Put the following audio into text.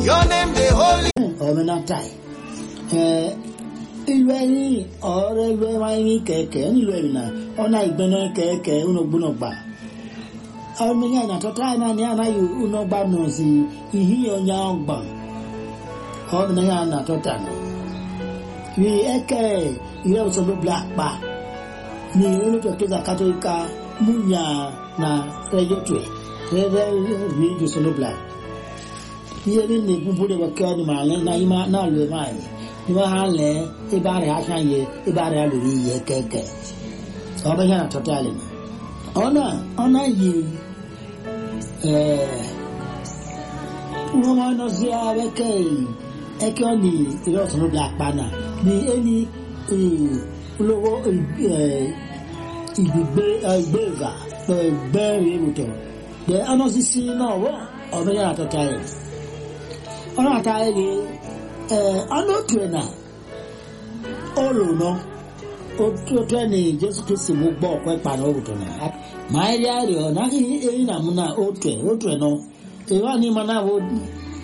Your name the holy. ọ̀mẹ́nàtàì ìlú ẹ̀yìn ọ̀rẹ́ ìlú ẹ̀yìn kẹ̀kẹ́ nílùú ẹ̀yìn náà ọ̀nà ìgbẹ́nà kẹ̀kẹ́ ọ̀nàgbọ́nà gbà ọ̀mẹ́yìn ànàtọ́tà náà ní ànáyò ọ̀nàgbà náà sí ìhíyàn ọ̀nyà ọ̀gbà ọ̀mẹ́yìn ànàtọ́tà náà bí ẹ̀kẹ́ ìwé ọ̀sán ló bla pa ní olùtọ̀kẹ́sà kátólíkà múnyà na rẹ́yọ̀tù ẹ̀ rẹ́rẹ́ rí ìjọsán ló bla ihe ni ne bubu de bɛ kɛ ni ma lɛ na yi ma na lɛ ma ye ni ma ha lɛ i b'a rɛ asan ye i b'a rɛ lori yɛ kɛkɛ ɔ bɛ yɛn na tɔ tɛ ale ma ɔna ɔna yi ɛɛ ŋɔmɔ nɔ si a bɛ kɛ yi ɛkɛ ni ìrɛ sɔrɔ bi akpa na ni eni ee olówó ɛɛ ìgbìgbé ɛgbɛ ìgbà ɛgbɛ rẹ̀ wòtɔ dɛ ɔnɔ sisi náà wɔ ɔbɛ yɛn na tɔ tɛ ale ọ̀nà àtàrí ọ̀nà òtù ẹ̀ náà ọ̀lù náà otu ẹni jésù kristi mú gbọ́ ọ̀pọ̀ ẹ̀pà náà òwúrọ̀ náà máa rí àrè ọ̀nà èyí nà mú náà òtù ẹ̀ òtù ẹ̀ náà èyí wà ní ìmọ̀ náà wọ́n